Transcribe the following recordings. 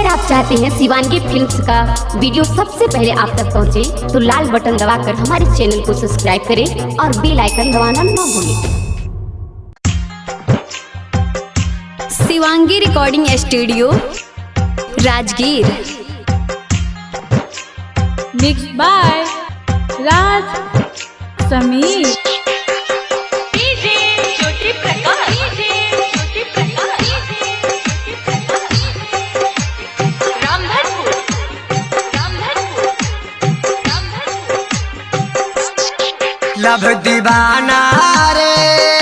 अगर आप चाहते हैं शिवानगी फिल्म्स का वीडियो सबसे पहले आप तक पहुंचे, तो लाल बटन दबाकर हमारे चैनल को सब्सक्राइब करें और बेल आइकन दबाना न भूलें Shivangi recording studio Rajgir mix by Raj Sameer DJ Jyoti Prakash DJ Jyoti Prakash Ramdhanpur Ramdhanpur Ramdhanpur love दीवाना रे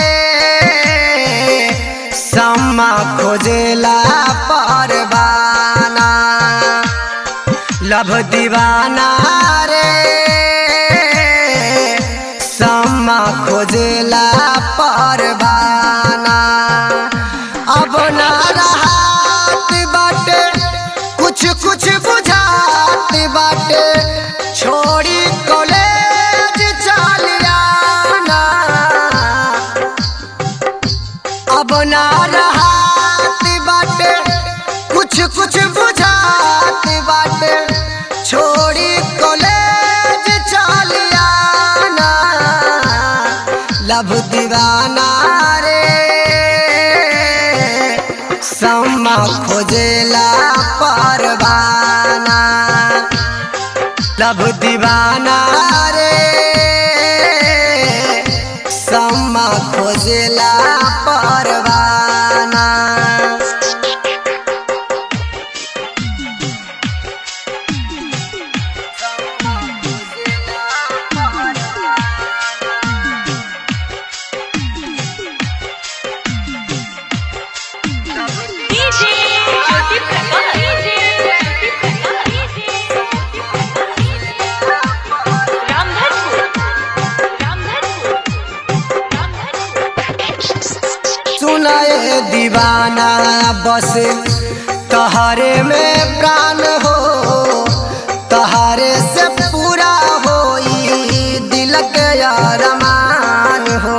सम्मा खोजेला परवाना लभ दीवाना रे सम्मा खोजेला परवाना अब ना रहत बाटे कुछ कुछ बुझात बाटे छोड़ी कॉलेज चलियाना अब ना रहत बाटे कुछ कुछ बुझात बाटे छोड़ी कॉलेज चलियाना लभ दीवाना रे सम्मा खोजेला परवाना लभ दीवाना रे सम्मा खोजेला परवाना डीजे ज्योति प्रकाश डीजे ज्योति प्रकाश रामधनपुर रामधनपुर रामधनपुर सुनाए दीवाना बस तहारे में प्राण हो तहारे से पूरा होई दिल के अरमान हो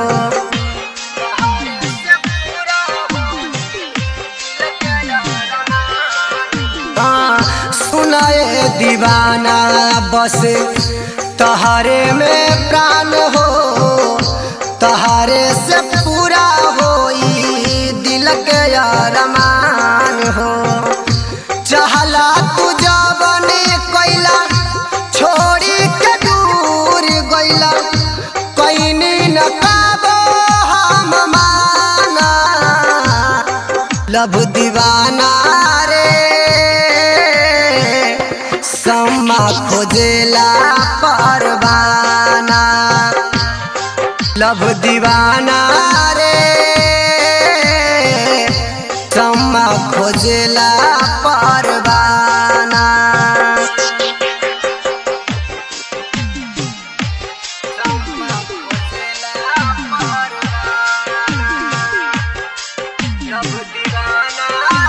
हाँ, सुनाए दीवाना बस तहारे में प्राण हो तहारे से पूरा होई दिल के अरमान हो चहला तू जबने कैला छोड़ी के दूर गैला कैनी न काबो हम माना लभ दीवाना रे सम्मा खोजेला परवाना लभ दीवाना रे सम्मा खोजेला परवाना सम्मा खोजेला परवाना। लभ दीवाना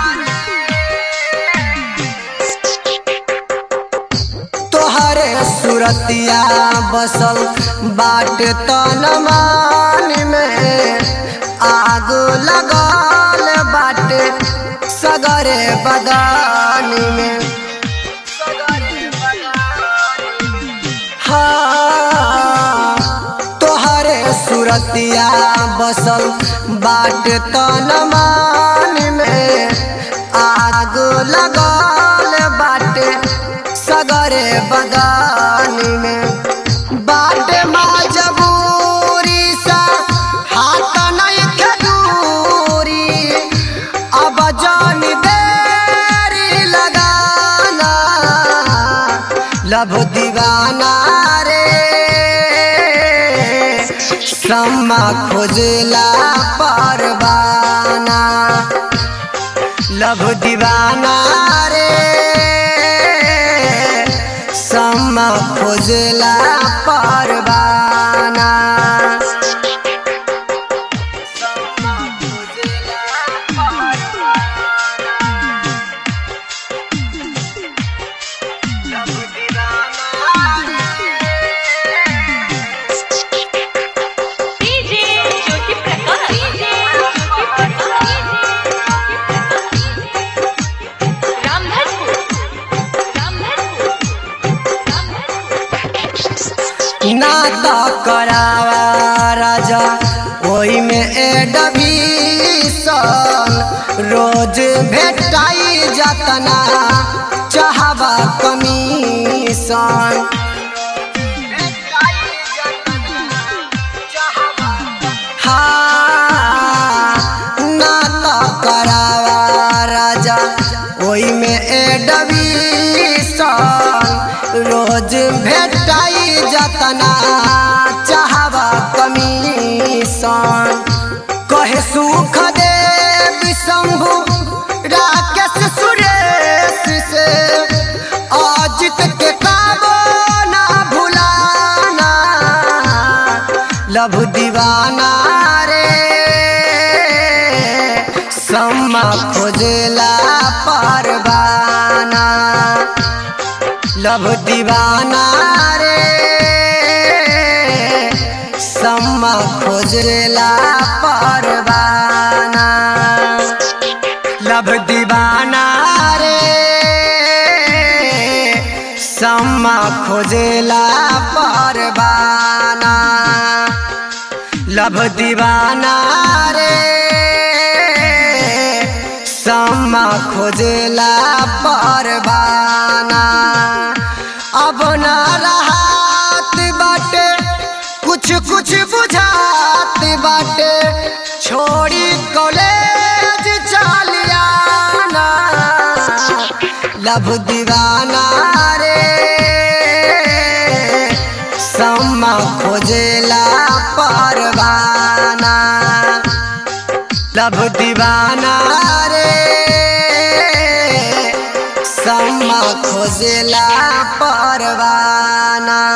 तोहरे सुरतिया बसल बाट तन मान में आग लगल बाटे सगरे बदान में हाँ तोहरे सुरतिया बसल बाट तन मान में आग लगल बाटे सगरे बदान में बाटे मजबूरी सा हाथ नहीं खदूरी अब जान देरी लगाना लभ दीवाना रे सम्मा खोजला परवाना लभ दीवाना रे सम्मा खोजला परवाना सम्मा खोजला परवाना। लभ दीवाना डीजे ज्योति प्रकाश डीजे ज्योति प्रकाश रामधनपुर रोज भेटाई जतना चाहबा कमीशन हाँ, ना तो करावा राजा ओई में एडमिशन रोज भेटाई जतना चाहबा कमीशन कहे सुख दे शंभु राकेश सुरेश से अजित के काबो ना भुलाना लभ दीवाना रे सम्मा खोजला परवाना लभ दीवाना रे सम्मा खोजला परवाना लभ दीवाना रे सम्मा खोजला परवाना लभ दीवाना रे सम्मा खोजला परवाना अब ना रहत बाटे कुछ कुछ बुझात बाटे छोड़ी कॉलेज चलियाना लभ दीवाना रे सम्मा खोजला परवाना लभ दीवाना रे सम्मा खोजला परवाना